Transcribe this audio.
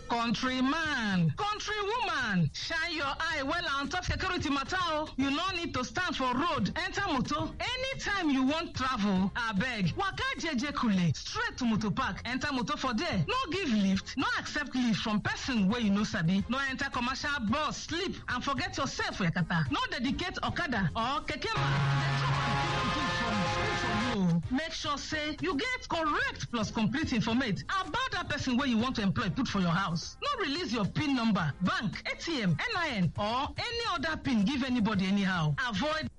countryman countrywoman shine your eye well on top security matter o you no need to stand for road enter motor anytime you wan travel abeg waka jeje kule straight to motor park enter motor for there no give lift no accept lift from person wey you no sabi no enter commercial bus sleep and forget yourself for yakata no dedicate okada or keke man make sure say you get correct plus complete informate about that person wey you want to employ put for your house no release your pin number bank atm nin or any other pin give anybody anyhow avoid